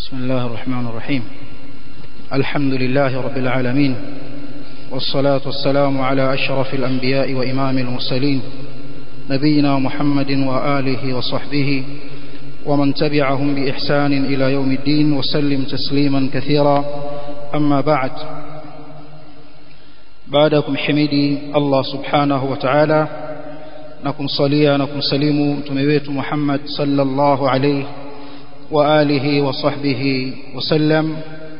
بسم الله الرحمن الرحيم الحمد لله رب العالمين والصلاة والسلام على أشرف الأنبياء وإمام المرسلين نبينا محمد وآله وصحبه ومن تبعهم بإحسان إلى يوم الدين وسلم تسليما كثيرا أما بعد بعدكم حميدي الله سبحانه وتعالى نكم صليا نكم سليم تمويت محمد صلى الله عليه وآله وصحبه وسلم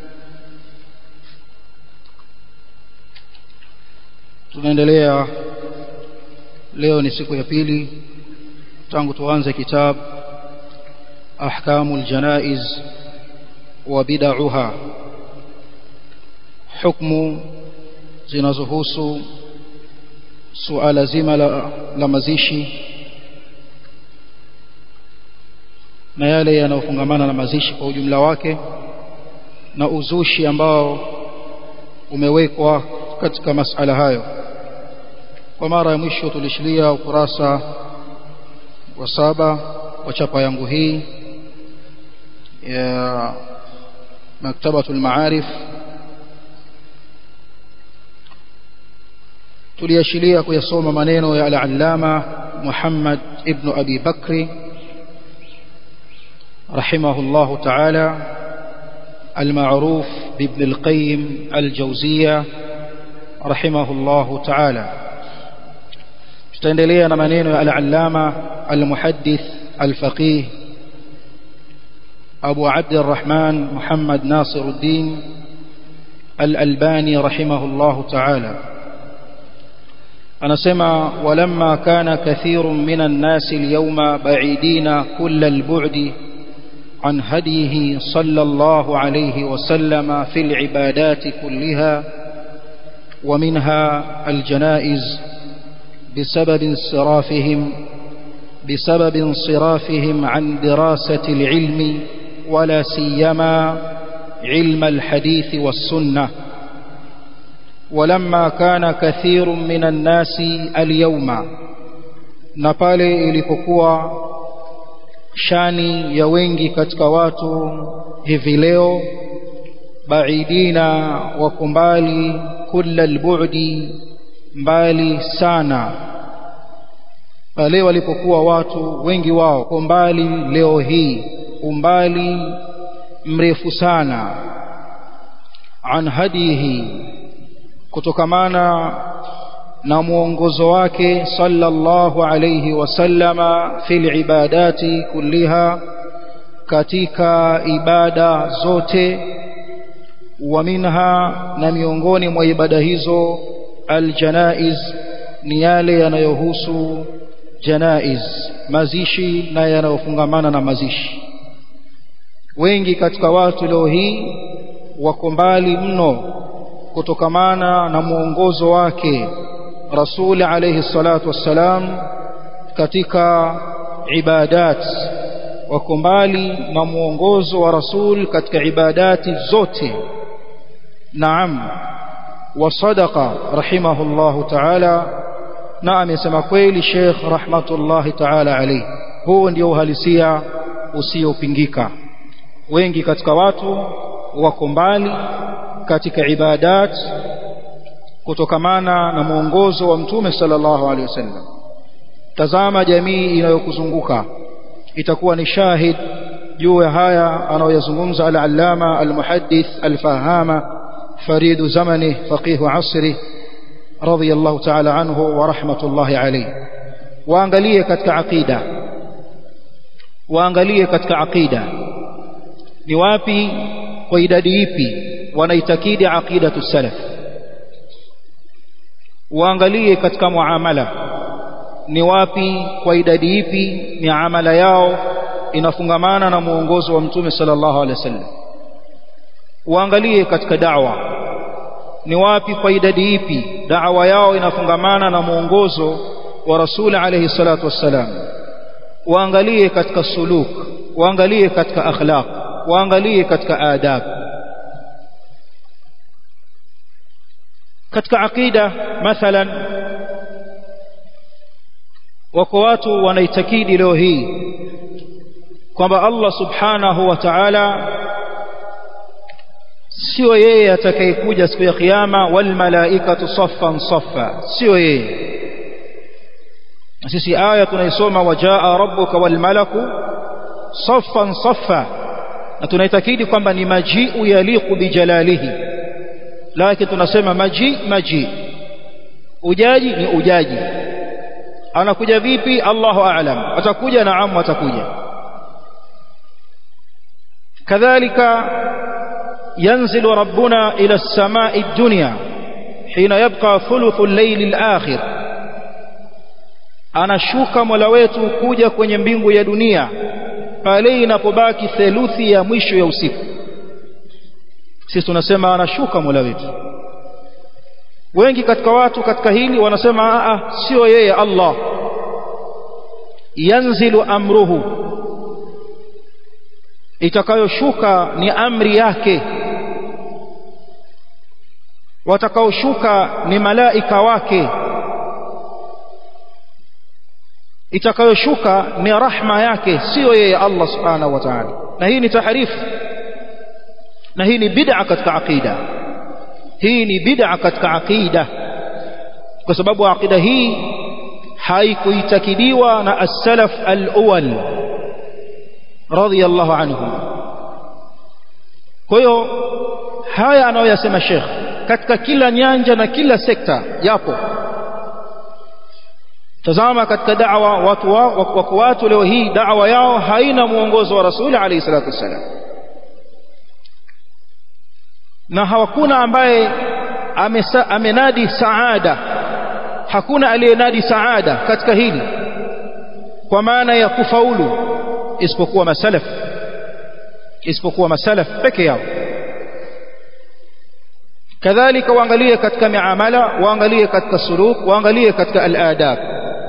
tunaendelea leo ni siku ya pili tangu tuanze kitabu ahkamul janaiz wa bid'aha hukumu zinazohusu suala zima la, la mazishi na yale yanayofungamana na mazishi kwa ujumla wake na uzushi ambao umewekwa katika masala hayo kwa mara ya mwisho tulishilia ukurasa wa saba wa chapa yangu hii ya maktabatul maarif tuliashiria kuyasoma maneno ya al-allama Muhammad ibn Abi Bakri رحمه الله تعالى المعروف بابن القيم الجوزية رحمه الله تعالى tutaendelea na maneno ya al-allama al-muhaddith al-faqih Abu Abd al-Rahman Muhammad Nasiruddin al-Albani rahimahullah ta'ala anasema walamma kana kathirun minan nas al-yawma ba'idina kull al-bu'd عن هديه صلى الله عليه وسلم في العبادات كلها ومنها الجنائز بسبب انصرافهم بسبب انصرافهم عن دراسة العلم ولا سيما علم الحديث والسنة ولما كان كثير من الناس اليوم نبالي ilipokuwa shani ya wengi katika watu hivi leo baidina wako mbali kulla albudi mbali sana pale walipokuwa watu wengi wao kwa mbali leo hii umbali mrefu sana an hadihi kutokamana na mwongozo wake sallallahu alayhi wasallama fil ibadati kulliha katika ibada zote wa minha na miongoni mwa ibada hizo aljanaiz ni yale yanayohusu janaiz mazishi na yanayofungamana na mazishi wengi katika watu leo hii wako mbali mno kutokamana na mwongozo wake rasul alayhi salatu wassalam katika ibadat wako mbali na mwongozo wa rasul katika ibadati zote naam وصدق رحمه الله تعالى na amesema kweli Sheikh rahmatullahi ta'ala alayhi huu ndio uhalisia usiopingika wengi katika watu wako mbali katika ibadat kutokamana na mwongozo wa mtume sallallahu alaihi wasallam tazama jamii inayokuzunguka itakuwa ni shahid juu ya haya anayoyazungumza al-allama al-muhaddith al-fahama فريد زمنه فقيه عصره رضي الله تعالى عنه ورحمة الله عليه waangalie katika aqida waangalie katika aqida ni wapi kwa idadi ipi wanaitakidi aqidatu salaf waangalie katika muamala ni wapi kwa idadi ipi miamala yao inafungamana na muongozo wa mtume sallallahu alaihi wasallam waangalie katika da'wa ni wapi kwa idadi ipi da'wa yao inafungamana na muongozo wa rasul alayhi salatu wassalam waangalie katika suluk waangalie katika akhlaq waangalie katika adab katika aqida mathalan wako watu wanaitakidi leo hii kwamba Allah subhanahu wa ta'ala sio yeye atakayekuja siku ya kiyama wal malaikatu saffan saffa sio yeye sisi aya tunaisoma wajaa rabbuka wal malaku saffan saffa na tunaitakidi kwamba ni majiu yaliqu bijalalihi lakini tunasema maji maji ujaji ni ujaji anakuja vipi Allahu a'lam atakuja naam atakuja kadhalika ينزل ربنا إلى السماء الدنيا حين يبقى ثلث الليل الآخر anashuka mola wetu kuja kwenye mbingu ya dunia pale inapobaki theluthi ya mwisho ya usiku sisi tunasema anashuka mola wetu wengi katika watu katika hili wanasema a sio yeye Allah yanzilu amruhu itakayoshuka ni amri yake watakaoshuka ni malaika wake itakayoshuka ni rahma yake sio yeye Allah subhanahu wa ta'ala na hii ni taharifu na hii ni bid'a katika aqida hii ni bid'a katika aqida kwa sababu aqida hii haikuitakidiwa na as-salaf al-awwal radiyallahu anhum kwa hiyo haya anayoyasema Sheikh katika kila nyanja na kila sekta yapo tazama katika da'wa watu wako watu leo hii da'wa yao haina muongozo wa rasuli alayhi salatu wasallam na hawakuna ambaye amesa, amenadi saada hakuna aliyenadi saada katika hili kwa maana ya kufaulu isipokuwa masalaf isipokuwa masalaf peke yao kadhalika waangalie katika miamala waangalie katika suluk waangalie katika al-adab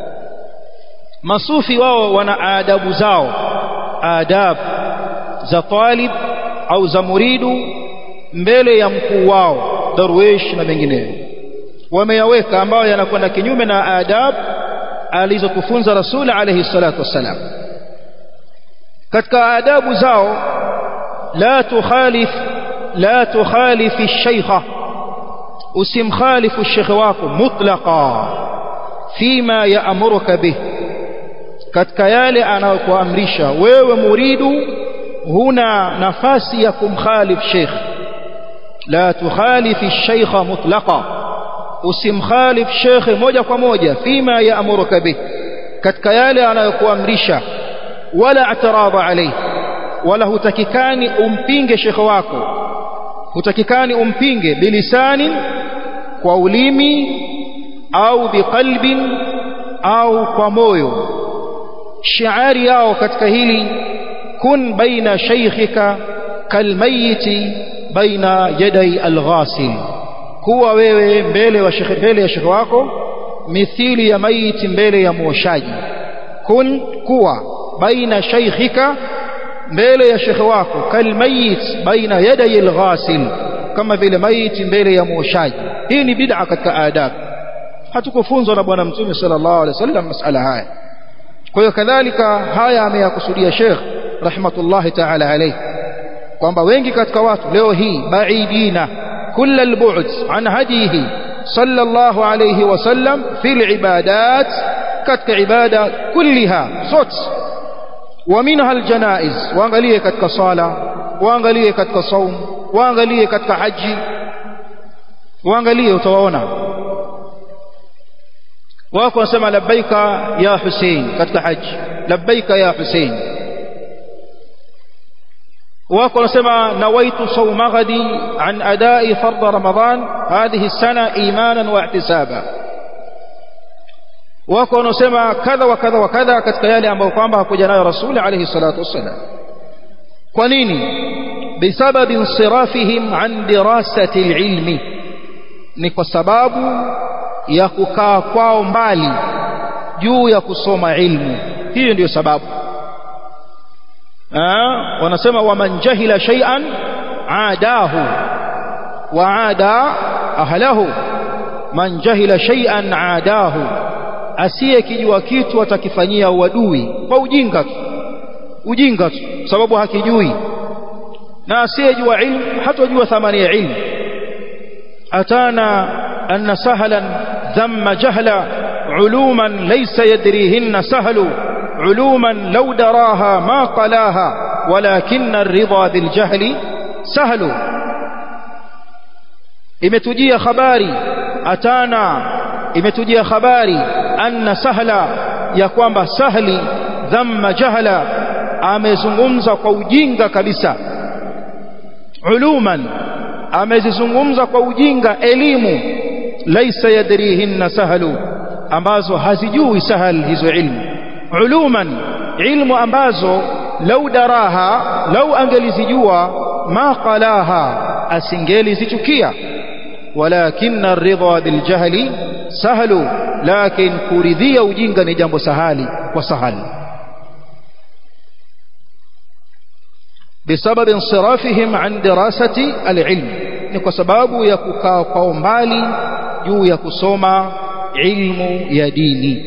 masufi wao wana adabu zao adab za talib au za muridu mbele ya mkuu wao darwish na mengineyo wameyaweka ambayo yanakwenda kinyume na adab alizotufunza rasul alayhi salatu wassalam katika adabu zao la tukhalif la tukhalifi ash-shaykha usimkhalifu ash-shaykh wako mutlaqa fima ya'muruka bih katika yale anayokuamrisha wewe muridu huna nafasi ya kumkhalif sheikh la tukhalifi ash-shaykh mutlaqa usimkhalif sheikh moja kwa moja fima ya'muruka bih katika yale anayokuamrisha wala atarada alayhi wala hutakikani umpinge shekhe wako hutakikani umpinge bilisani kwa ulimi au biqalbin au kwa moyo shiari yao katika hili kun baina shaykhika kalmayiti baina yaday alghasil kuwa wewe mbele wa shekhe mbele ya shekhe wako mithili ya maiti mbele ya mwoshaji kun kuwa baina shaykhika mbele ya shekhe wako kalmayit baina yaday alghasil kama vile maiti mbele ya mwoshaji hii ni bid'a katika adab hatukufunzwa na bwana mtume sallallahu alaihi wasallam masala haya kwa hiyo kadhalika haya ameyakusudia Sheikh rahmatullahi ta'ala alayhi kwamba wengi katika watu leo hii baidina kull albu'd an hadihi sallallahu alayhi wasallam fil ibadat katika ibada kulliha zote ومنها الجنائز waangalie katika sala waangalie katika saum waangalie katika haji waangalie utawaona wako wanasema labbaika ya Hussein katika haji labbaika ya Hussein wako wanasema nawaitu sawma ghadi an adai fard ramadan hadhihi السنه imanan wa ihtisaba wako wanaosema kadha wa kadha wa kadha katika yale ambayo kwamba hakuja nayo rasuli alayhi salatu wassalam kwa nini bisababi insirafihim an dirasati alilmi ni kwa sababu ya kukaa kwao mbali juu ya kusoma ilmu hiyo ndiyo sababu Aa, wanasema waman jahila shay'an aadahu wa aada ahlahu man jahila shay'an aadahu asiyekijua kitu atakifanyia uadui kwa ujinga tu ujinga tu sababu hakijui na asiyejua ilmu hatojua thamani ya ilmu atana anna sahlan dhamma jahla uluman laysa yadrihinna sahlu uluman law daraha ma qalaha walakinna ar-ridha bil jahli sahlu imetujia habari atana imetujia habari anna sahla ya kwamba sahli dhamma jahla amezungumza kwa ujinga kabisa uluman amezizungumza kwa ujinga elimu laisa yadrihinna sahlu ambazo hazijui sahal hizo ilmu uluman ilmu ambazo lau daraha lau angelizijua ma qalaha asingelizichukia walakinna ar-ridha bil jahli sahlu lakin kuridhia ujinga ni jambo sahali kwa sahali بسبب انصرافهم عن دراسة العلم ni kwa sababu ya kukaa kwa mbali juu ya kusoma ilmu ya dini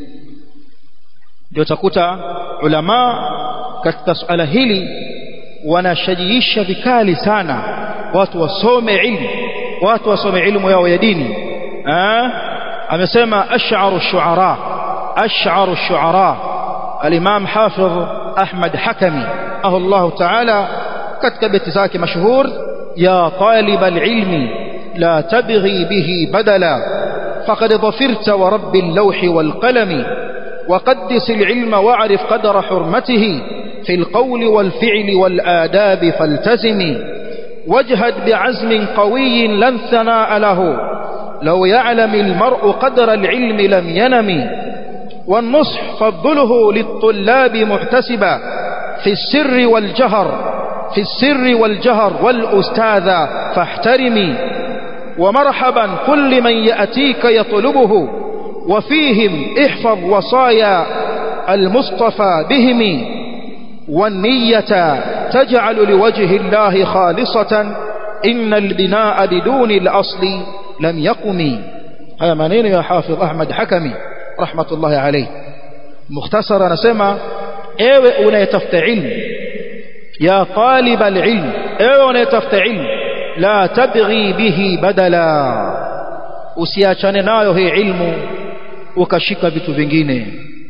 ndio utakuta ulama katika suala hili wanashajiisha vikali sana watu wasome ilmu watu wasome ilmu yao ya dini amesema ash'aru shu'ara ash'aru shu'ara al-imam hafidh ahmad hakami رحمه الله تعالى كتب بيتزاك مشهور يا طالب العلم لا تبغي به بدلا فقد ظفرت ورب اللوح والقلم وقدس العلم واعرف قدر حرمته في القول والفعل والآداب فالتزم واجهد بعزم قوي لن ثناء له لو يعلم المرء قدر العلم لم ينم والنصح فضله للطلاب محتسبا في السر والجهر في السر والجهر والأستاذ فاحترمي ومرحبا كل من يأتيك يطلبه وفيهم احفظ وصايا المصطفى بهم والنية تجعل لوجه الله خالصة إن البناء بدون الأصل لم يقم هذا منين يا حافظ أحمد حكمي رحمة الله عليه مختصرا نسمى ewe unayetafuta ilmu ya talib alilm ewe unayetafuta ilmu la tabghi bihi badala usiachane nayo hii ilmu ukashika vitu vingine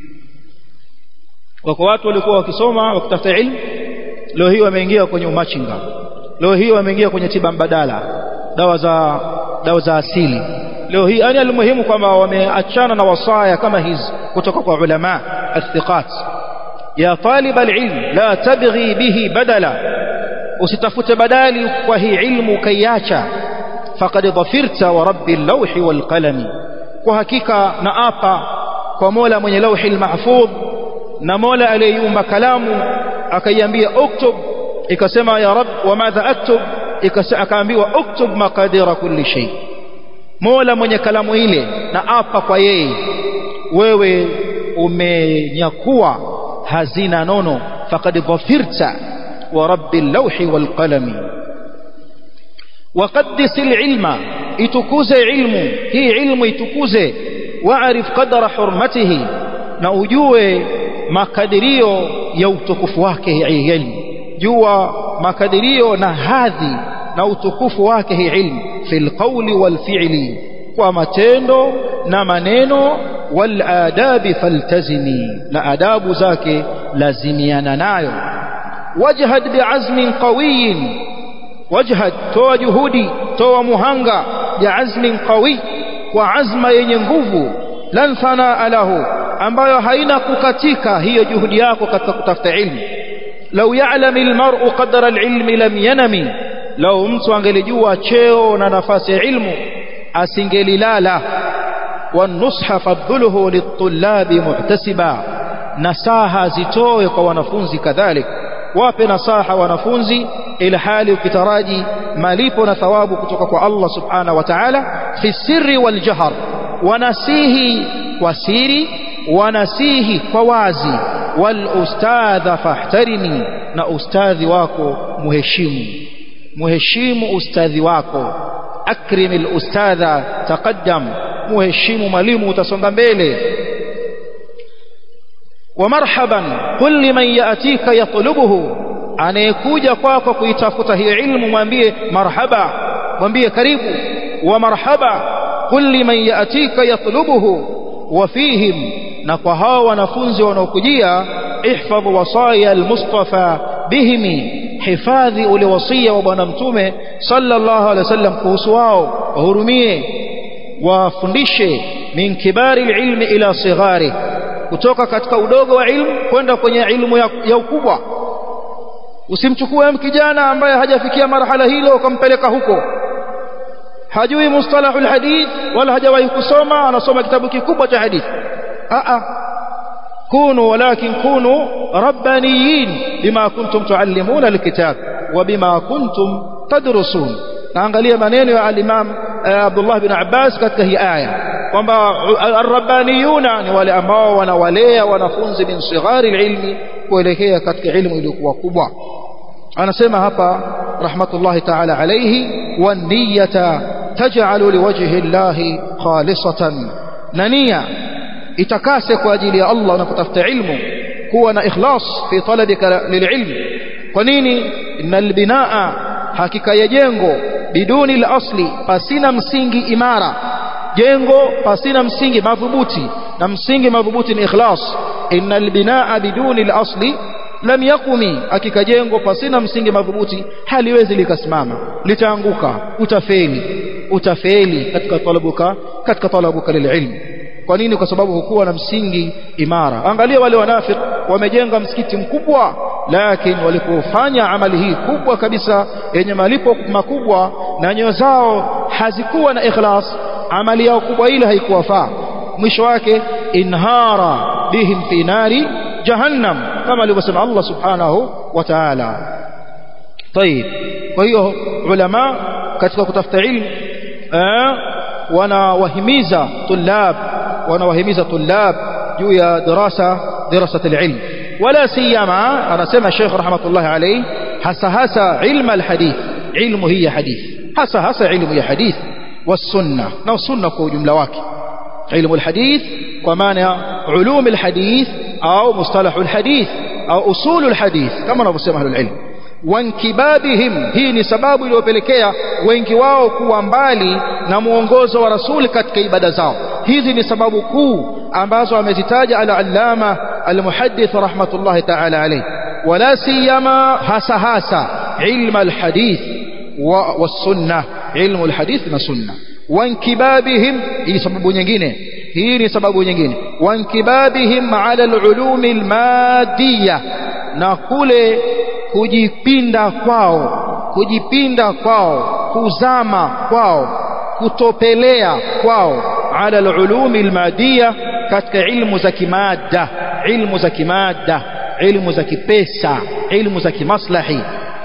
wako watu walikuwa wakisoma wakitafuta ilmu leo hii wameingia kwenye umachinga leo hii wameingia kwenye tiba mbadala dawa za dawa za asili leo hii yani almuhimu kwamba wameachana na wasaya kama hizi kutoka kwa ulama athiqat ya talib alilm la tabghi bihi badala usitafute badali kwa hii ilmu kaiacha faqad dhafirta wa rabbi al-lawhi wal qalami kwa hakika na apa kwa Mola mwenye lauhi al-mahfudh na Mola aliyeumba kalamu akaiambia uktub ikasema ya rab wa madha aktub akaambiwa uktub maqadira kulli shay Mola mwenye kalamu ile na apa kwa yeye wewe umenyakua hazina nono faqad dhafirta wa rabbi al-lawhi wal qalami وقدس العلم itukuze ilmu hii ilmu itukuze waarif qadara hurmatihi na ujue makadirio ya utukufu wake hii ilmu jua makadirio na hadhi na utukufu wake hii ilmu fil qawli wal fi'li kwa matendo na maneno wal adabi faltazimi na adabu zake lazimiana nayo wajhad bi'azmin qawiyin wajhad toa juhudi toa muhanga bi'azmin qawi kwa azma yenye nguvu lan thanaa lahu ambayo haina kukatika hiyo juhudi yako katika kutafuta ilmu lau ya'lam almar'u qadra alilmi lam yanami lau mtu angelijua cheo na nafasi ya ilmu asingelilala wanusha fadhuluhu litullabi muhtasiba nasaha zitoe kwa wanafunzi kadhalik wape nasaha wanafunzi ila hali ukitaraji malipo na thawabu kutoka kwa Allah subhanahu wa ta'ala fi sirri wal jahr wanasihi kwa siri wanasihi kwa wazi wal ustadha fahtarimi na ustadhi wako muheshimu muheshimu ustadhi wako akrim al ustadha taqaddam muheshimu mwalimu utasonga mbele ومرحبا كل من يأتيك يطلبه anayekuja kwako kuitafuta hiyo ilmu mwambie marhaba mwambie karibu wa marhaba qul liman yatika yatlubuhu wa fihim na kwa hao wanafunzi wanaokujia ihfadh wasaya almustafa bihimi hifadhi ule wasia wa bwana mtume sallallahu alaihi wasallam kuhusu wao wahurumie wafundishe min kibari ilmi ila sighari kutoka katika udogo wa ilmu kwenda kwenye ilmu ya, ya ukubwa usimchukue kijana ambaye hajafikia marhala hilo ukampeleka huko hajui mustalahul hadith wala hajawahi kusoma anasoma kitabu kikubwa cha hadith a كونوا ولكن كونوا ربانيين بما كنتم تعلمون الكتاب وبما كنتم تدرسون naangalia maneno ya al-Imam Abdullah bin Abbas katika hii aya kwamba ar-rabbaniyuna ni wale ambao wanawalea wanafunzi min sighari ilmi kuelekea katika ilmu iliyokuwa kubwa anasema hapa rahmatullahi ta'ala alayhi wan niyyata taj'alu liwajhi llahi khalisatan na nia itakase kwa ajili ya Allah unapotafuta ilmu kuwa na ikhlas fi talabika lililm kwa nini innal binaa hakika ya jengo biduni al-asli pasina msingi imara jengo pasina msingi madhubuti na msingi madhubuti ni ikhlas innal binaa biduni al-asli lam yakumi hakika jengo pasina msingi madhubuti haliwezi likasimama litaanguka utafeli utafeli katika talabuka katika talabuka lililm kwa nini kwa sababu hukuwa na msingi imara angalia wale wanafik wamejenga msikiti mkubwa lakini walipofanya amali hii kubwa kabisa yenye malipo makubwa na nyoyo zao hazikuwa na ikhlas amali yao kubwa ile haikuwafaa mwisho wake inhara bihim fi nari jahannam kama alivyosema Allah subhanahu wa ta'ala طيب kwa hiyo ulama katika kutafuta ilmu wanawahimiza tulab wanawahimiza tulab juu ya darasa darasat alilm wala siyama anasema Sheikh rahmatullah alayhi hasa hasa ilmu alhadith ilmu hii hadith hasa hasa ilmu ya hadith والسنه na sunna kwa ujumla wake ilmu alhadith kwa maana ulum alhadith au mustalah alhadith au usul alhadith kama wanavyosema ahlul ilm wankibabihim hii ni sababu iliyopelekea wengi wao kuwa mbali na muongozo wa rasuli katika ibada zao hizi ni sababu kuu ambazo amezitaja al-allama al-muhaddith rahmatullahi ta'ala alayhi wala siyama hasa hasa ilmu al-hadith wa sunnah ilmu al-hadith na sunnah wankibabihim hii sababu nyingine hii ni sababu nyingine wankibabihim ala al-ulum al-madiyah na kule kujipinda kwao kujipinda kwao kuzama kwao kutopelea kwao ala alulumi almadia katika ilmu za kimada ilmu za kimada ilmu za kipesa ilmu za kimaslahi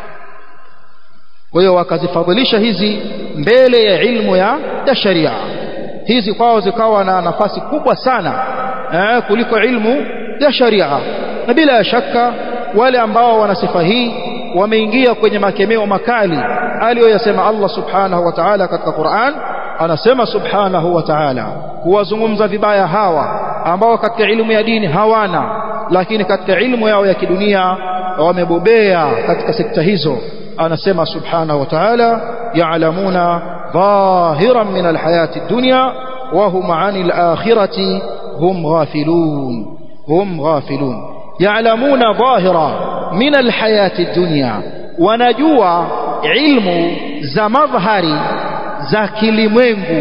kwa hiyo wakazifadhilisha hizi mbele ya ilmu ya ya sharia hizi kwao zikawa na nafasi kubwa sana eh, kuliko ilmu ya sharia na bila shaka wale ambao wana sifa hii wameingia kwenye makemeo makali aliyoyasema Allah subhanahu wa ta'ala katika Qur'an anasema subhanahu wa ta'ala kuwazungumza vibaya hawa ambao katika elimu ya dini hawana lakini katika elimu yao ya kidunia wamebobea katika sekta hizo anasema subhanahu wa ta'ala ya'lamuna dhahiran min alhayati dunya wa hum 'anil akhirati hum ghafilun hum ghafilun ya'lamuna dhahira min alhayati dunya wanajua ilmu za madhhari za kilimwengu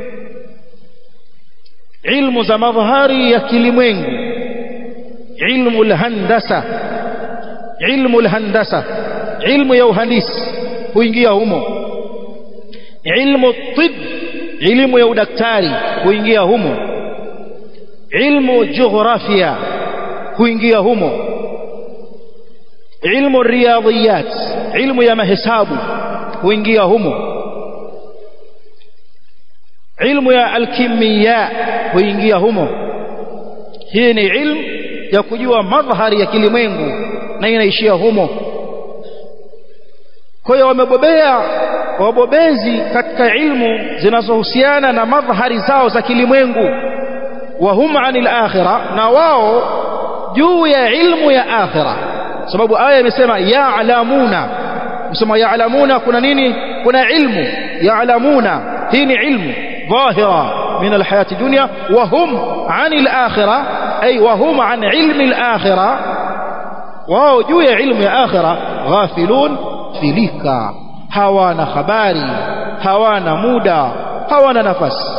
ilmu za madhhari ya kilimwengu ilmu alhandasa ilmu alhandasa ilmu ya uhandisi huingia humo ilmu tib ilmu ya udaktari huingia humo ilmu jiografia huingia humo ilmu riyadhiyat ilmu ya mahesabu huingia humo ilmu ya alkimia huingia humo hii ni ilmu ya kujua madhhari ya kilimwengu na inaishia humo kwa hiyo wamebobea wabobezi katika ilmu zinazohusiana na madhhari zao za kilimwengu wa hum anil akhirah na wao juu ya ilmu ya akhirah sababu aya imesema ya'lamuna msema ya'lamuna kuna nini kuna ilmu ya'lamuna hii ni ilmu dhahira min alhayati dunya wa hum 'anil akhirah ay wa hum 'an ilmi alakhirah wao juu ya ilmu ya akhirah ghafilun filika hawana habari hawana muda hawana nafasi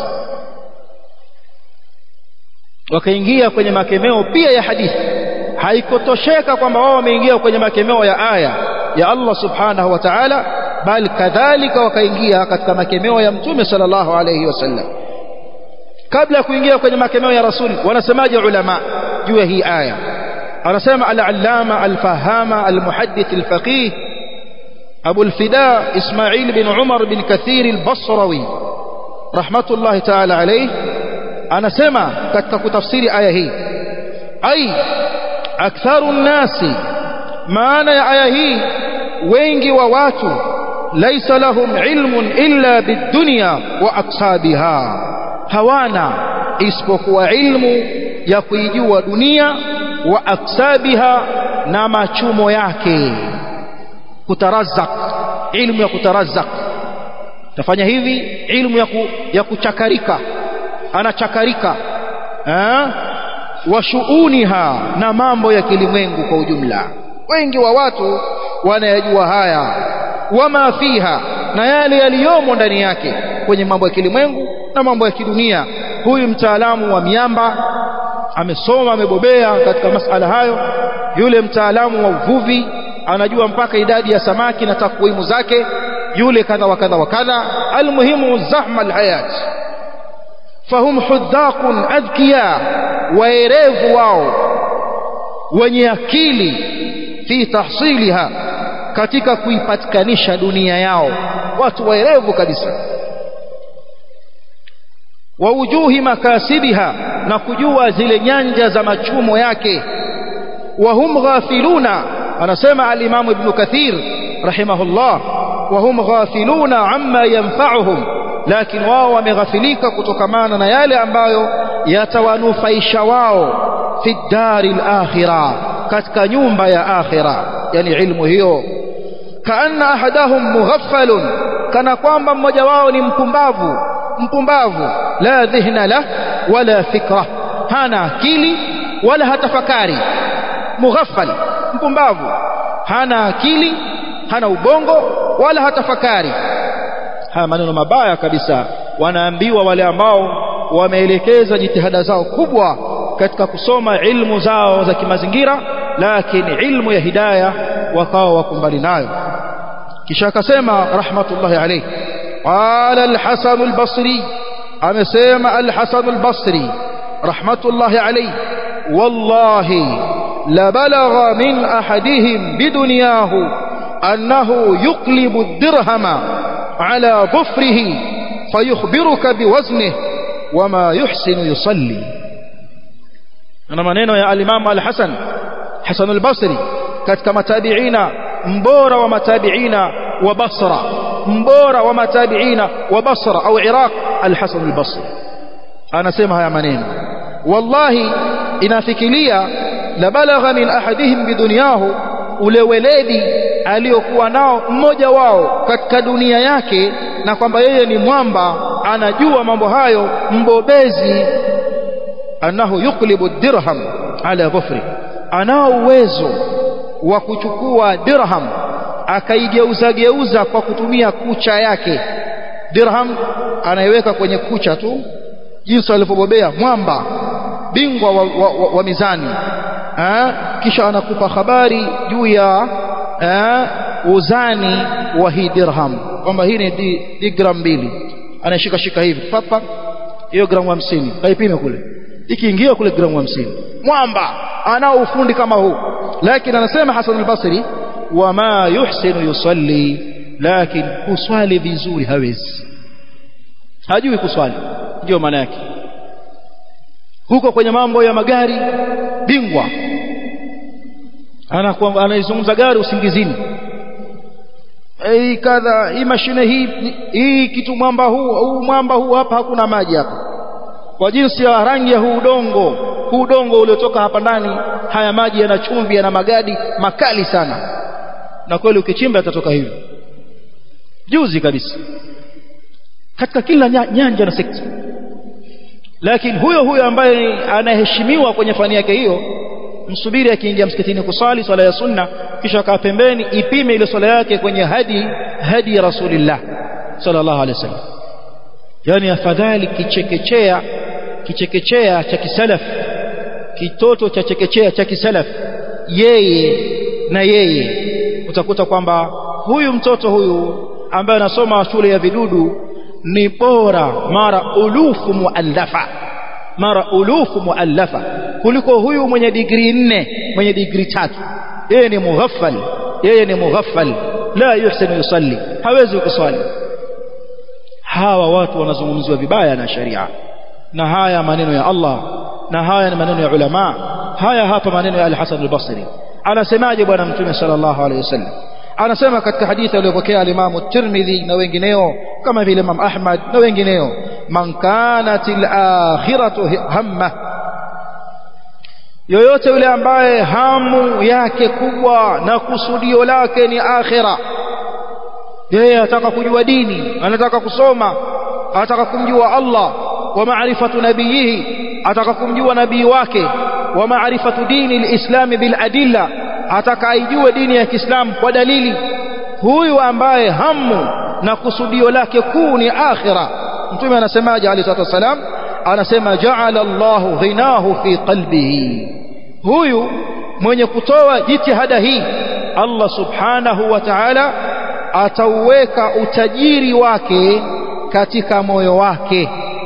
wakaingia kwenye makemeo pia ya hadithi haikotosheka kwamba wao wameingia kwenye makemeo ya aya ya Allah subhanahu wa ta'ala bal kadhalika wakaingia katika makemeo ya mtume sallallahu alayhi wasallam kabla ya kuingia kwenye makemeo ya rasuli wanasemaje ulama juu ya hii aya anasema al-allama al-fahama al-muhaddith al-faqih أبو الفداء إسماعيل بن عمر بن كثير البصروي رحمة الله تعالى عليه أنا سمع كتك تفسير آية هي أي أكثر الناس ما أنا آية هي وينجي وواتو ليس لهم علم إلا بالدنيا وأقصابها هوانا isipokuwa ilmu ya kuijua dunia wa aksabiha na machumo yake kutarazak ilmu ya kutarazak tafanya hivi ilmu ya, ku, ya kuchakarika anachakarika eh? wa shuuniha na mambo ya kilimwengu kwa ujumla wengi wa watu wanayajua haya wama fiha na yale yaliyomo ndani yake kwenye mambo ya kilimwengu na mambo ya kidunia huyu mtaalamu wa miamba amesoma amebobea katika masala hayo yule mtaalamu wa uvuvi anajua mpaka idadi ya samaki na takwimu zake yule kadha wa kadha wa kadha almuhimu zahma alhayat fahum hudhaqun adhkiya waerevu wao wenye akili fi tahsiliha katika kuipatikanisha dunia yao watu waerevu kabisa wa wujuhi makasibiha na kujua zile nyanja za machumo yake wa hum ghafiluna anasema al-Imam Ibn Kathir rahimahullah wa hum ghafiluna amma yanfa'uhum lakini wao wameghafilika kutokamana na yale ambayo yatawanufaisha wao fi dari al-akhirah katika nyumba ya akhira yani ilmu hiyo kaanna ahadahum mughaffalun kana kwamba mmoja wao ni mpumbavu mpumbavu la dhihna lah wala fikra hana akili wala hatafakari mughaffal mpumbavu hana akili hana ubongo wala hatafakari haya maneno mabaya kabisa wanaambiwa wale ambao wameelekeza jitihada zao kubwa katika kusoma ilmu zao za kimazingira lakini ilmu ya hidayah wakawa wako mbali nayo kisha akasema rahmatullahi alayhi qala al-hasan al-basri amesema al-hasan al-basri rahmatullahi alayhi wallahi la balagha min ahadihim bidunyahu annahu yuqlibu ad-dirhama ala dhufrihi fayukhbiruka biwaznihi wama yuhsinu yusalli na maneno ya al-imam al-hasan hasan al-basri katika matabiina mbora wa matabiina wa Basra mbora wa matabiina wa Basra au Iraq al-Hasan al-Basri anasema haya maneno wallahi inafikiria la balagha min ahadihim bidunyahu ule weledi aliyokuwa nao mmoja wao katika dunia yake na kwamba yeye ni mwamba anajua mambo hayo mbobezi annahu yuqlibu dirham ala dhufri anao uwezo wa kuchukua dirham akaigeuza geuza kwa kutumia kucha yake dirham anaiweka kwenye kucha tu jinsi alivyobobea mwamba bingwa wa, wa, wa, wa mizani ha? kisha anakupa habari juu ya ha? uzani wa hii dirham kwamba hii ni di, di gram mbili anashika shika hivi papa hiyo gramu hamsini kaipime kule ikiingia kule gramu hamsini mwamba anao ufundi kama huu lakini anasema Hasan al-Basri wama yuhsinu yusalli lakini kuswali vizuri hawezi hajui kuswali ndio maana yake huko kwenye mambo ya magari bingwa anakuwa anaizungumza gari usingizini hii kadha hii mashine hii hii kitu mwamba huu huu mwamba huu hapa hakuna maji hapa kwa jinsi ya rangi ya huu udongo huu udongo uliotoka hapa ndani haya maji yana chumvi yana magadi makali sana na kweli ukichimba yatatoka hivyo juzi kabisa katika kila nyanja na sekta lakini huyo huyo ambaye anaheshimiwa kwenye fani yake hiyo msubiri akiingia msikitini kusali swala ya sunna kisha kaa pembeni ipime ile swala yake kwenye hadi hadi ya rasulillah sallallahu alaihi wasallam yani afadhali kichekechea kichekechea cha kisalaf kitoto cha chekechea cha kisalaf yeye na yeye utakuta kwamba huyu mtoto huyu ambaye anasoma shule ya vidudu ni bora mara ulufu muallafa mara ulufu muallafa kuliko huyu mwenye digrii nne mwenye digrii tatu yeye ni mughaffal yeye ni mughaffal la yuhsinu yusalli hawezi kuswali hawa watu wanazungumziwa vibaya na sharia na haya maneno ya Allah na haya ni maneno ya ulama haya hapa maneno ya al-Hasan al-Basri anasemaje bwana mtume sallallahu alaihi wasallam anasema katika hadithi aliyopokea al-Imam Tirmidhi na wengineo kama vile Imam Ahmad na wengineo man kanatil akhiratu hamma yoyote yule ambaye hamu yake kubwa na kusudio lake ni akhira yeye anataka kujua dini anataka kusoma anataka kumjua Allah wa maarifatu nabiyihi ataka kumjua nabii wake wa maarifatu dini alislami bil adilla ataka aijue dini ya Kiislamu kwa dalili huyu ambaye hamu na kusudio lake kuu ni akhira mtume anasemaje alayhi salatu wasalam anasema ja'ala Allahu ghinahu fi qalbihi huyu mwenye kutoa jitihada hii Allah subhanahu wa ta'ala atauweka utajiri wake katika moyo wake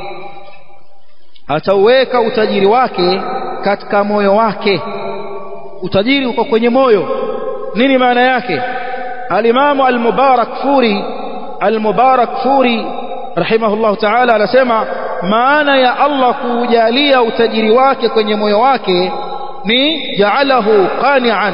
atauweka utajiri wake katika moyo wake utajiri uko kwenye moyo nini maana yake alimamu al-mubarak furi al-mubarak furi rahimahullah ta'ala anasema maana ya Allah kujalia utajiri wake kwenye moyo wake ni ja'alahu qani'an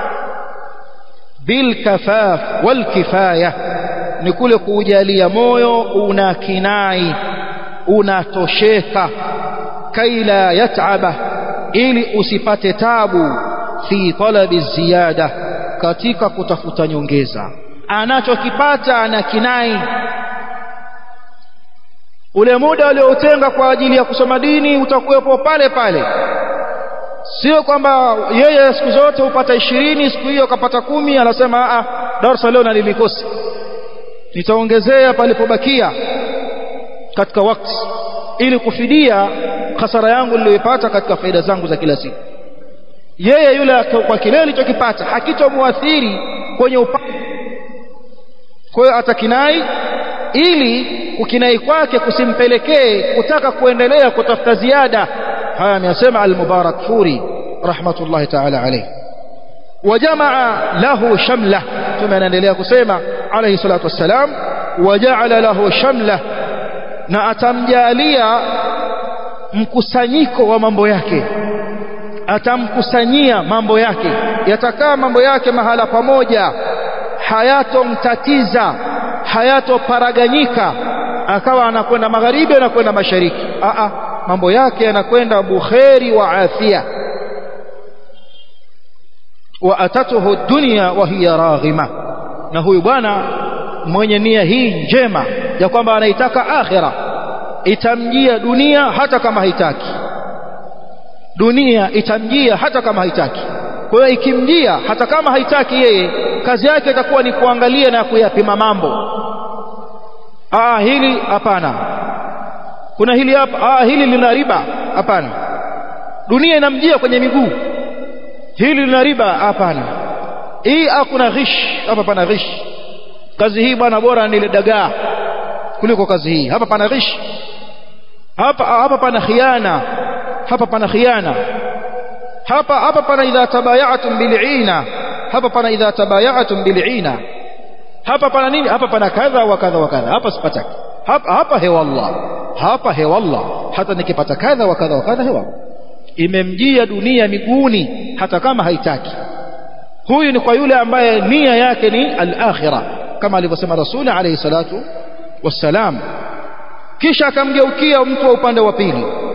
bil kafaf wal kifaya ni kule kujalia moyo una kinai unatosheka kaila yat'aba ili usipate tabu fi talabi ziyada katika kutafuta nyongeza anachokipata ana kinai ule muda aliotenga kwa ajili ya kusoma dini utakuwepo pale pale sio kwamba yeye siku zote hupata ishirini siku hiyo akapata kumi anasema a darasa leo nalilikosa nitaongezea palipobakia katika wakati ili kufidia hasara yangu niliyoipata katika faida zangu za kila siku yeye yule kwa kile alichokipata hakitomwathiri kwenye upande kwa hiyo atakinai ili kukinai kwake kusimpelekee kutaka kuendelea kutafuta ziada haya amesema al-Mubarak Furi rahmatullahi ta'ala alayhi wajamaa lahu shamla tume anaendelea kusema alayhi salatu wassalam waja'ala lahu shamla na atamjalia mkusanyiko wa mambo yake atamkusanyia mambo yake yatakaa mambo yake mahala pamoja hayatomtatiza hayatoparaganyika akawa anakwenda magharibi anakwenda mashariki a a mambo yake yanakwenda bukheri wa afia wa atatuhu dunya wa hiya raghima na huyu bwana mwenye nia hii njema ya kwamba anaitaka akhira itamjia dunia hata kama haitaki dunia itamjia hata kama haitaki kwa hiyo ikimjia hata kama haitaki yeye kazi yake itakuwa ni kuangalia na kuyapima mambo ah hili hapana kuna hili hapa ah hili lina riba hapana dunia inamjia kwenye miguu hili lina riba hapana hii hakuna ghish hapa pana ghish kazi hii bwana bora ni ile dagaa kuliko kazi hii hapa pana ghish hapa hapa pana khiana hapa pana khiana hapa hapa pana idha tabayatum bil'ina hapa pana idha tabayatum bil'ina hapa pana nini hapa pana kadha wa kadha wa kadha hapa sipataki hapa hapa hewallah hapa hewallah hata nikipata kadha wa kadha wa kadha hewallah imemjia dunia miguuni hata kama haitaki huyu ni kwa yule ambaye nia yake ni al-akhirah kama alivyosema rasuli alayhi salatu wassalam kisha akamgeukia mtu wa upande wa pili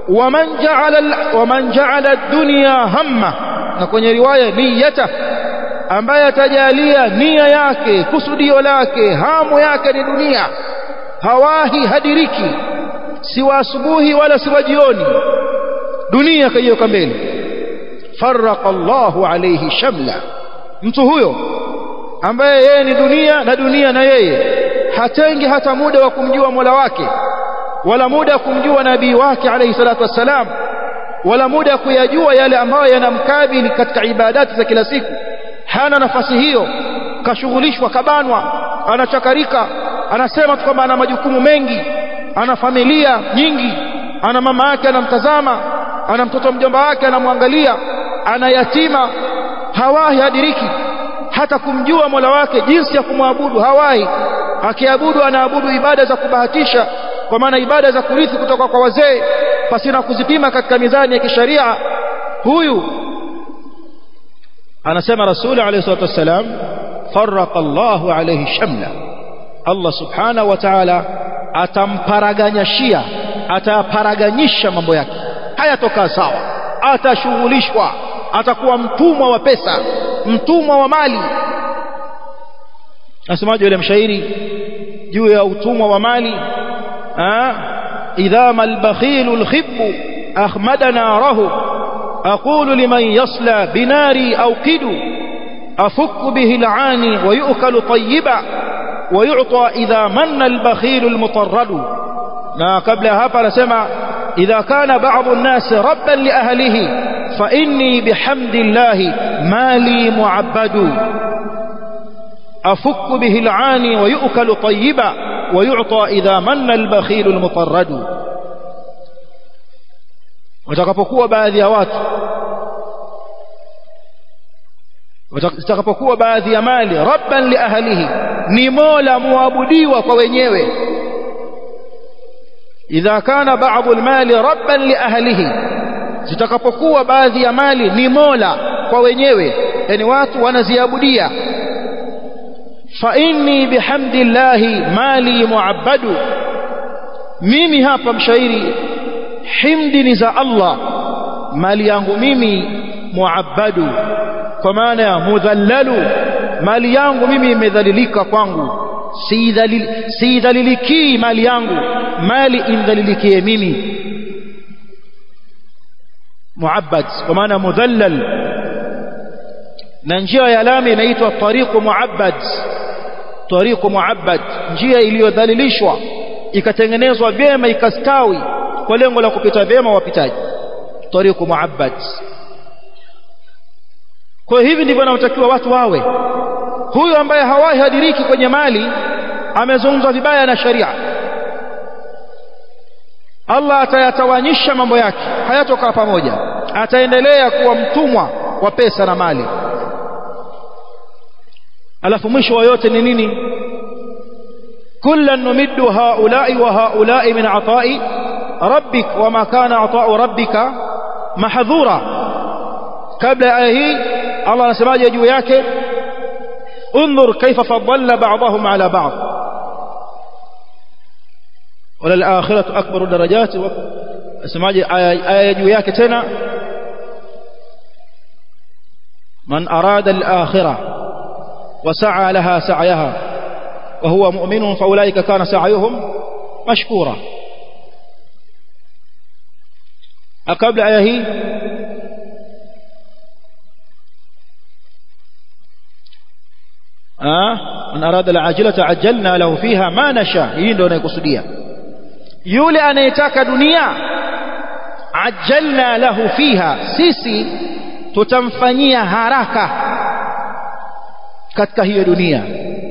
waman ja'ala waman ja'ala ad-dunya hamma na kwenye riwaya niyata ambaye atajalia nia yake kusudio lake hamu yake ni dunia hawahi hadiriki si wa asubuhi wala si wa jioni dunia kaiweka mbele farraqa Allahu alayhi shamla mtu huyo ambaye yeye ni dunia na dunia na yeye hatengi hata muda wa kumjua Mola wake wala muda wa kumjua nabii wake alayhi salatu wassalam wala muda kuyajua yale ambayo yanamkabili katika ibadati za kila siku hana nafasi hiyo kashughulishwa kabanwa anachakarika anasema tu kwamba ana majukumu mengi ana familia nyingi ana mama yake anamtazama ana mtoto mjomba wake anamwangalia ana yatima hawahi hadiriki hata kumjua Mola wake jinsi ya kumwabudu hawahi akiabudu anaabudu ibada za kubahatisha kwa maana ibada za kurithi kutoka kwa wazee pasina kuzipima katika mizani ya kisharia huyu anasema rasuli alayhi salatu wassalam farraqa Allahu alayhi shamla Allah subhanahu wa ta'ala atamparaganyashia ataparaganyisha mambo yake hayatokaa sawa atashughulishwa atakuwa mtumwa wa pesa mtumwa wa mali nasemaje yule mshairi juu ya utumwa wa mali idha mal bakhilu alkhibbu akhmada narahu aqulu liman yasla binari awqidu afuk bihi alani wa yu'kalu tayyiba wa yu'ta idha manna albakhilu almutarradu na kabla hapa anasema idha kana ba'dhu an-nas rabban li ahlihi fa inni bihamdillahi mali mu'abbadu أفك به العاني ويؤكل طيبا ويعطى إذا من البخيل المطرد watakapokuwa baadhi ya watu watakapokuwa baadhi ya mali rabban li ahlihi ni mola muabudiwa kwa wenyewe idha kana ba'dhu almali rabban li ahlihi zitakapokuwa baadhi ya mali ni mola kwa wenyewe yani watu wanaziabudia fa inni bihamdillahi mali muabbadu mimi hapa mshairi himdi ni za Allah mali yangu mimi muabbadu kwa maana ya mudhallalu mali yangu mimi imedhalilika kwangu siidhalilikii mali yangu mali indhalilikie mimi muabbad kwa maana mudhallal na njia ya lami inaitwa tariqu muabbad tariqu muabbad njia iliyodhalilishwa ikatengenezwa vyema ikastawi kwa lengo la kupita vyema wapitaji tariqu muabbad kwa hivi ndivyo wanatakiwa watu wawe huyu ambaye hawahi hadiriki kwenye mali amezungumzwa vibaya na sharia Allah atayatawanyisha mambo yake hayatokaa pamoja ataendelea kuwa mtumwa wa pesa na mali alafu mwisho wa yote ni nini kullan numiddu haula'i wa haula'i min ata'i rabbik wama kana ata'u rabbika mahdhura kabla ya aya hii Allah anasemaje juu yake انظر كيف فضلنا بعضهم على بعض وللآخرة أكبر درجات اسمعي آية juu yake tena من أراد الآخرة وسعى لها سعيها وهو مؤمن فأولئك كان سعيهم مشكورا قبل آية هي آه من أراد العاجلة عجلنا له فيها ما نشاء hii ndio inayokusudia yule anayetaka dunia ajalna lahu fiha sisi tutamfanyia haraka katika hiyo dunia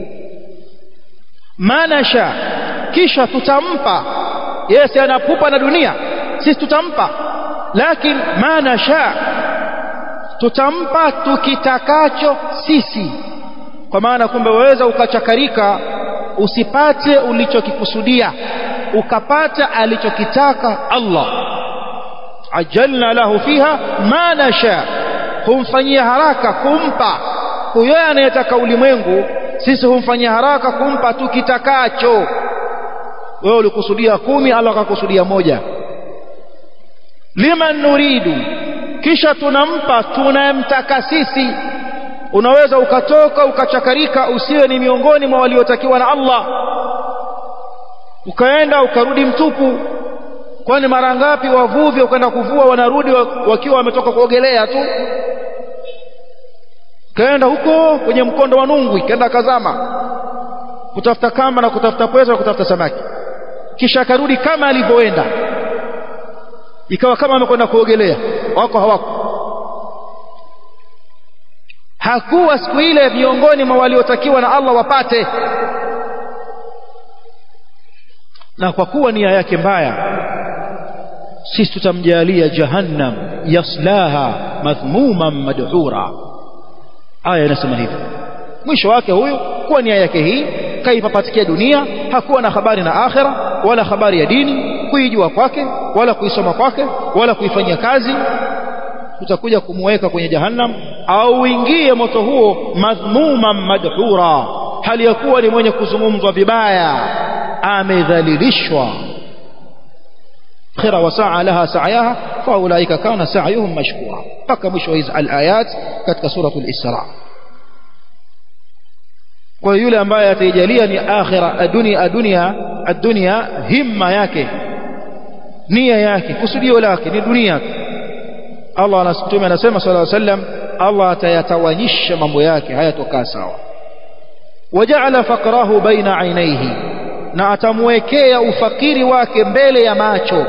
manasha kisha tutampa yeye si anapupa na dunia sisi tutampa lakini manasha tutampa tukitakacho sisi kwa maana kumbe waweza ukachakarika usipate ulichokikusudia ukapata alichokitaka Allah ajalna lahu fiha ma nasha humfanyia haraka kumpa huyo anayetaka ulimwengu sisi humfanyia haraka kumpa tukitakacho wewe ulikusudia kumi Allah akakusudia moja liman nuridu kisha tunampa tunayemtaka sisi unaweza ukatoka ukachakarika usiwe ni miongoni mwa waliotakiwa na Allah ukaenda ukarudi mtupu kwani mara ngapi wavuvi ukaenda kuvua wanarudi wakiwa wametoka kuogelea tu kaenda huko kwenye mkondo wa nungwi kaenda kazama kutafuta kamba na kutafuta pweza na kutafuta samaki kisha akarudi kama alivyoenda ikawa kama amekwenda kuogelea wako hawako hakuwa siku ile miongoni mwa waliotakiwa na Allah wapate na kwa kuwa nia yake mbaya sisi tutamjalia jahannam yaslaha madhmuman madhura aya inasema hivyo mwisho wake huyu kuwa nia yake hii kaipapatikia dunia hakuwa na habari na akhira wala habari ya dini kuijua kwake wala kuisoma kwake wala kuifanyia kazi tutakuja kumweka kwenye jahannam au ingie moto huo madhmuman madhura hali ya kuwa ni mwenye kuzungumzwa vibaya amedhalilishwa khira wa saa laha sa'yaha fa ulaika kana sa'yuhum mashkura mpaka mwisho hizi alayat katika suratul isra kwa yule ambaye ataijalia ni akhira adunia adunia adunia himma yake nia yake kusudio lake ni dunia Allah anasema anasema sallallahu alaihi wasallam Allah atayatawanyisha mambo yake hayatokaa sawa waja'ala faqrahu baina ainaihi na atamwekea ufakiri wake mbele ya macho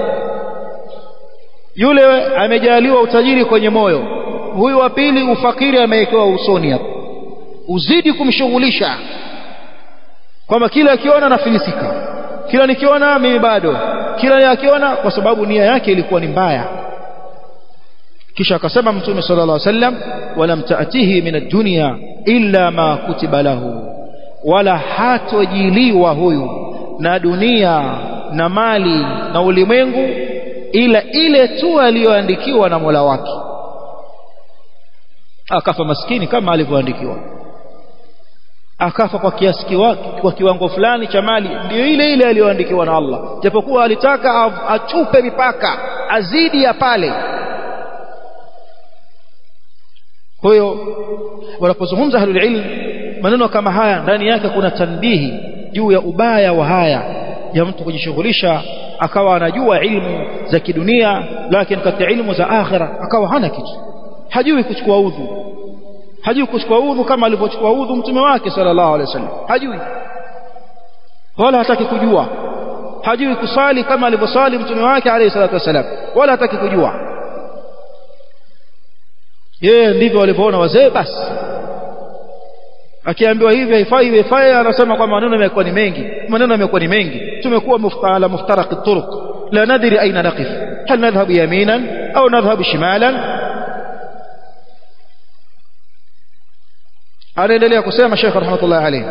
yule amejaliwa utajiri kwenye moyo huyu wa pili ufakiri amewekewa usoni hapo uzidi kumshughulisha kwamba kila akiona nafilisika kila nikiona mimi bado kila akiona kwa sababu nia yake ilikuwa ni mbaya kisha akasema mtume sallallahu alaihi wasallam walam taatihi min ad-dunya illa ma kutiba lahu wala hatojiliwa huyu na dunia na mali na ulimwengu ila ile tu aliyoandikiwa na Mola wake akafa maskini kama alivyoandikiwa akafa kwa kiasi kiwake kwa kiwango fulani cha mali ndio ile ile aliyoandikiwa na Allah japokuwa alitaka achupe mipaka azidi ya pale kwa hiyo wanapozungumza ahlul ilm maneno kama haya ndani yake kuna tanbihi juu ya ubaya wa haya ya mtu kujishughulisha akawa anajua ilmu za kidunia lakini katika ilmu za akhira akawa hana kitu hajui kuchukua udhu hajui kuchukua udhu kama alivyochukua udhu mtume wake sallallahu alaihi wasallam hajui wala hataki kujua hajui kusali kama alivyosali mtume wake alayhi salatu wasallam wala hataki kujua yeye ndivyo walivyoona wazee basi akiambiwa hivi haifai haifai anasema kwamba maneno yamekuwa ni mengi maneno yamekuwa ni mengi tumekuwa muftala muftaraq turuq la nadri aina naqif hal nadhhabu yaminan au nadhhabu shimalan anaendelea kusema Sheikh rahmatullah alayhi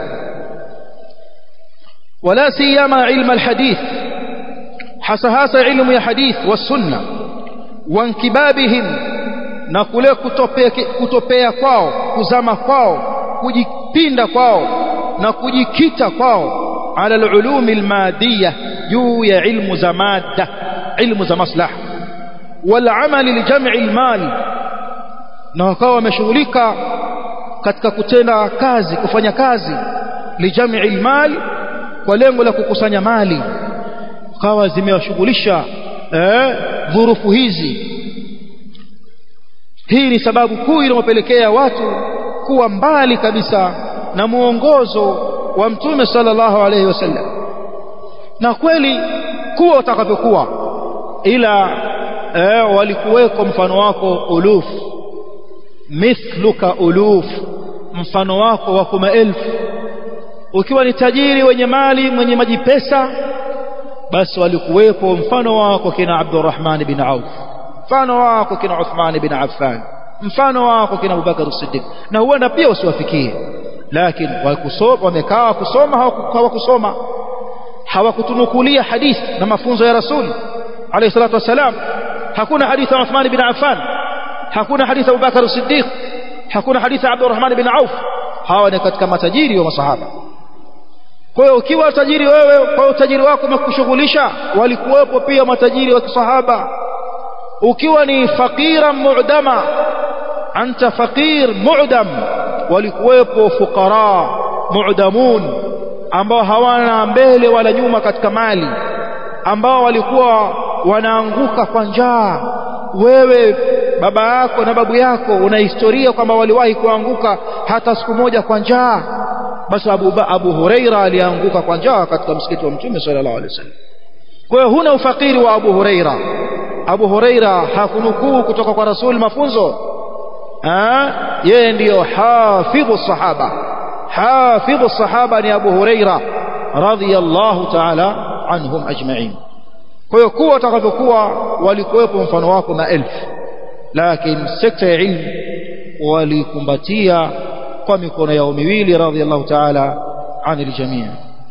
wala siyama ilmu alhadith hasa hasa ilmu ya hadith wasunna wankibabihim na kule kutopea, kutopea kwao kuzama kwao kujipinda kwao na kujikita kwao ala alulumi almadiyya juu ya ilmu za madda ilmu za maslaha walamali lijam'i almal na wakawa wameshughulika katika kutenda kazi kufanya kazi lijam'i almal kwa lengo la kukusanya mali kawa zimewashughulisha eh dhurufu hizi hii ni sababu kuu inayopelekea watu kuwa mbali kabisa na muongozo wa mtume sallallahu alayhi wasallam na kweli kuwa utakavyokuwa ila eh, walikuweko mfano wako uluf mithluka uluf mfano wako wako maelfu ukiwa ni tajiri wenye mali mwenye maji pesa basi walikuwepo mfano wako kina Abdurrahman bin Auf mfano wako kina Uthman bin Affan mfano wako kina Abubakar Siddiq na huenda pia usiwafikie lakini wakusoma wamekaa kusoma hawakusoma hawakutunukulia hadithi na mafunzo ya Rasul alayhi salatu wasalam hakuna hadithi ya Uthman bin Affan hakuna hadithi ya Abubakar Siddiq hakuna hadithi ya Abdurrahman bin Auf hawa ni katika matajiri wa masahaba kwa hiyo ukiwa tajiri wewe kwa utajiri wako umekushughulisha walikuwepo pia matajiri wa kisahaba ukiwa ni fakira mu'dama anta faqir mu'dam walikuwepo fuqara mu'damun ambao hawana mbele wala nyuma katika mali ambao walikuwa wanaanguka kwa njaa wewe baba yako na babu yako una historia kwamba waliwahi kuanguka hata siku moja kwa njaa basi Abu, Abu Huraira alianguka kwa njaa katika msikiti wa Mtume sallallahu alaihi wasallam kwa hiyo huna ufakiri wa Abu Huraira Abu Huraira hakunukuu kutoka kwa Rasul mafunzo yeye ndiyo hafidhu sahaba hafidhu sahaba ni Abu Huraira radhiyallahu ta'ala anhum ajma'in kwa hiyo kuwa watakavyokuwa walikuwepo mfano wako na elfu lakini sekta ya ilmu walikumbatia kwa mikono yao miwili radhiyallahu ta'ala anil jamii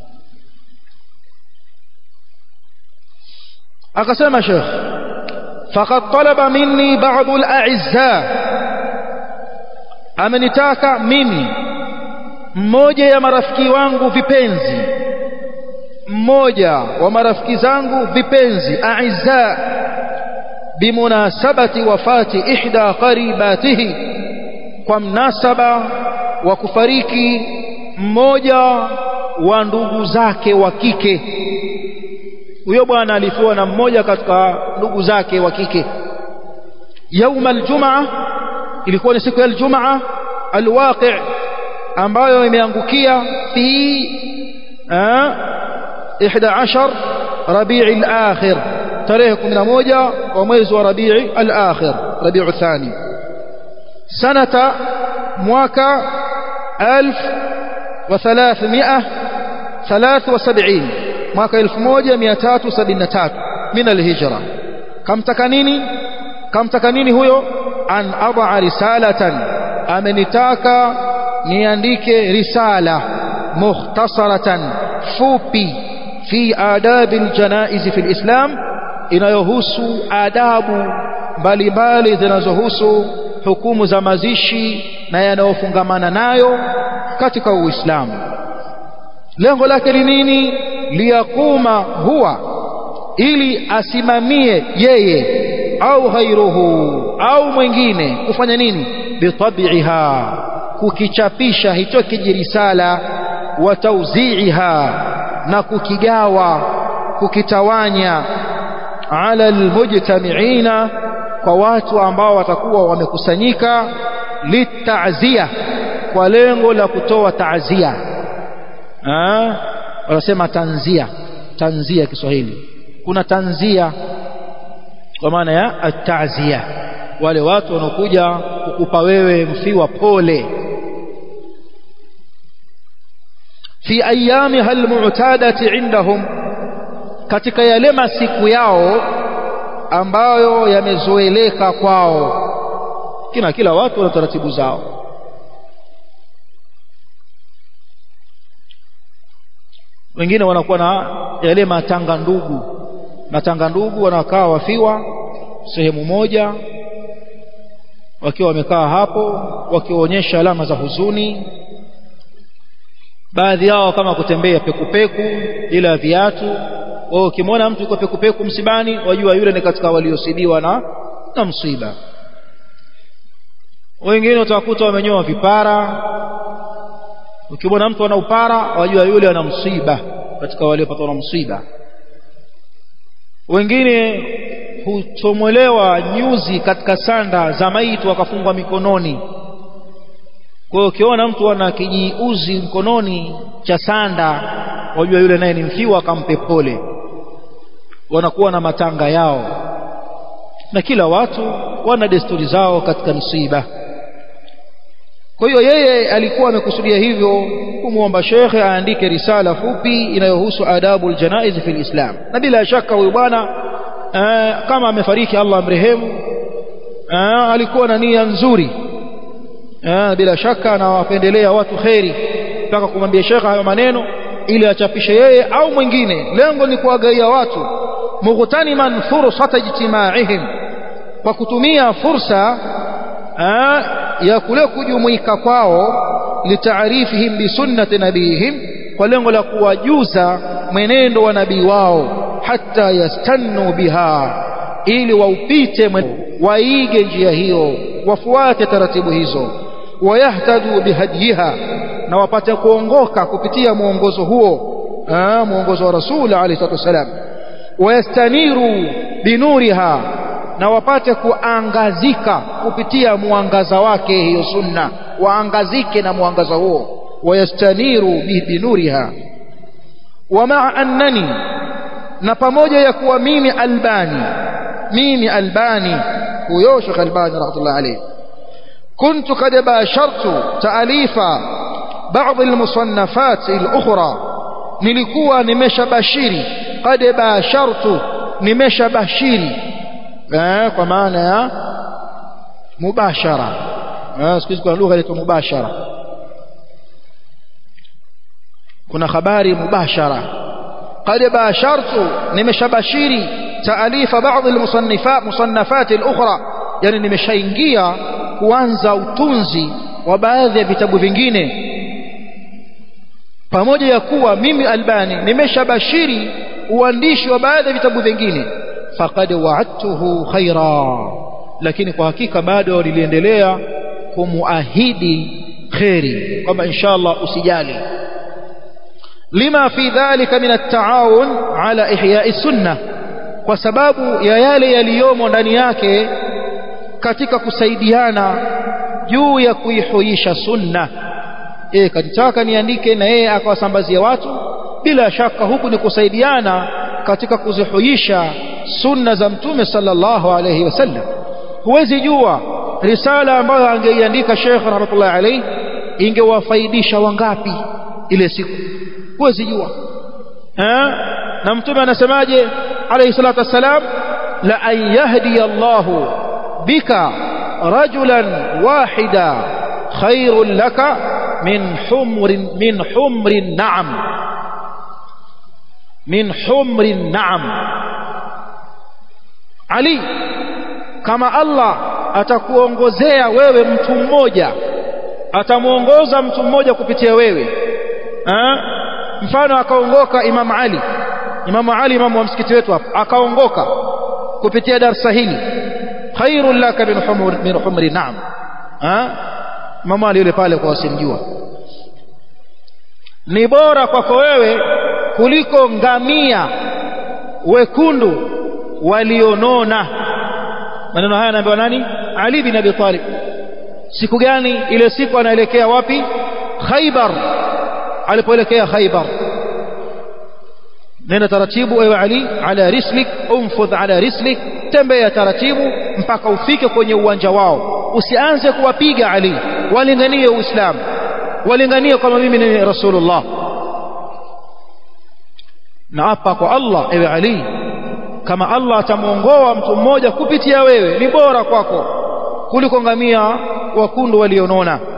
akasema Sheikh faqad talaba minni ba'd al-a'izza amenitaka mimi mmoja ya marafiki wangu vipenzi mmoja wa marafiki zangu vipenzi a'izza bimunasabati wafati ihda qaribatihi kwa mnasaba wa kufariki mmoja wa ndugu zake wa kike huyo bwana alifiwa na mmoja katika ndugu zake wa kike yauma aljumaa ilikuwa ni siku ya aljumaa alwaqi ambayo imeangukia fi 11 rabii al-akhir tarehe 11 wa mwezi wa rabii al-akhir rabii thani sanata mwaka 1373 mwaka 1373 min al-hijra kamtaka nini kamtaka nini huyo an adaa risalatan amenitaka niandike risala mukhtasaratan fupi fi adabi aljanaiz fi alislam inayohusu adabu mbalimbali zinazohusu hukumu za mazishi na yanayofungamana nayo katika uislamu lengo lake ni nini liyakuma huwa ili asimamie yeye au ghairuhu au mwingine kufanya nini bitabiha kukichapisha hicho kijirisala wa tauzi'iha na kukigawa kukitawanya ala almujtami'ina kwa watu ambao watakuwa wamekusanyika litazia kwa lengo la kutoa taazia wanasema tanzia tanzia Kiswahili kuna tanzia kwa maana ya atazia wale watu wanaokuja kukupa wewe mfiwa pole fi ayamiha almu'tadati indahum katika yale masiku yao ambayo yamezoeleka kwao kina kila watu wana taratibu zao wengine wanakuwa na yale matanga ndugu matanga ndugu wanakaa wafiwa sehemu moja wakiwa wamekaa hapo wakionyesha alama za huzuni baadhi yao kama kutembea pekupeku bila viatu wao ukimwona mtu yuko pekupeku msibani wajua yule ni katika waliosibiwa na na msiba wengine utakuta wamenyoa vipara ukimwona mtu ana upara wajua yule ana msiba katika waliopatwa na msiba wengine huchomolewa nyuzi katika sanda za maiti wakafungwa mikononi kwa hiyo ukiona mtu ana kijiuzi mkononi cha sanda wajua yule naye ni mfiwa akampe pole wanakuwa na matanga yao na kila watu wana desturi zao katika msiba kwa hiyo yeye alikuwa amekusudia hivyo kumwomba shekhe aandike risala fupi inayohusu adabu aljanaiz fi alislam na bila shaka huyu bwana kama amefariki Allah amrehemu alikuwa na nia nzuri bila shaka anawapendelea watu kheri mpaka kumwambia shekhe hayo maneno ili achapishe yeye au mwingine lengo ni kuwagaia watu mughtaniman fursata ijtimaihim kwa kutumia fursa ya kule kujumuika kwao litaarifihim bisunnati nabihim kwa lengo la kuwajuza mwenendo wa nabii wao hata yastannu biha ili waupite waige njia hiyo wafuate taratibu hizo wayahtadu bihadiha na wapate kuongoka kupitia mwongozo huo mwongozo wa rasul alayhi salatu wasalam wayastaniru binuriha na wapate kuangazika kupitia mwangaza wake hiyo sunna waangazike na mwangaza huo wayastaniru binuriha ومع أنني na pamoja ya kuwa mimi albani mimi albani huyo Sheikh Albani rahmatullah alayhi كنت قد باشرت تأليف بعض المصنفات الأخرى nilikuwa nimeshabashiri qad bashartu nimeshabashiri eh kwa maana ya mubashara eh siku kuna lugha inaitwa mubashara kuna habari mubashara qad bashartu nimeshabashiri taalifa baadhi almusannifat musannafat alukhra yani nimeshaingia kuanza utunzi wa baadhi ya vitabu vingine pamoja ya kuwa mimi albani nimeshabashiri uandishi wa baadhi ya vitabu vingine faqad wa'adtuhu khaira lakini kwa hakika bado niliendelea kumuahidi khairi kwamba inshallah usijali lima fi dhalika min at-ta'awun ala ihya'i sunnah kwa sababu ya yale yaliyomo ndani yake katika kusaidiana juu ya kuihuisha sunna yeye kajitaka niandike na yeye akawasambazia watu bila shaka huku ni kusaidiana katika kuzihuisha sunna za mtume sallallahu alayhi wasallam huwezi jua risala ambayo angeiandika Sheikh rahmatullah alayhi ingewafaidisha wangapi ile siku huwezi jua eh na mtume anasemaje alayhi salatu wassalam la an yahdi Allahu bika rajulan wahida khairun laka min humrin min humrin na'am min humrin na'am Ali kama Allah atakuongozea wewe mtu mmoja atamuongoza mtu mmoja kupitia wewe ha? mfano akaongoka Imam Ali Imam Ali imamu wa msikiti wetu hapa akaongoka kupitia darasa hili khairul laka min humur min humri na'am ha Imam Ali yule pale kwa wasimjua ni bora kwako wewe kuliko ngamia wekundu walionona maneno haya anaambiwa nani Ali bin Abi Talib siku gani ile siku anaelekea wapi Khaybar alipoelekea Khaybar nenda taratibu ewe Ali ala rislik umfudh ala rislik tembea taratibu mpaka ufike kwenye uwanja wao usianze kuwapiga Ali walinganie uislamu walinganie kama mimi ni rasulullah na hapa kwa Allah ewe Ali kama Allah atamuongoa mtu mmoja kupitia wewe ni bora kwako kuliko ngamia wakundu walionona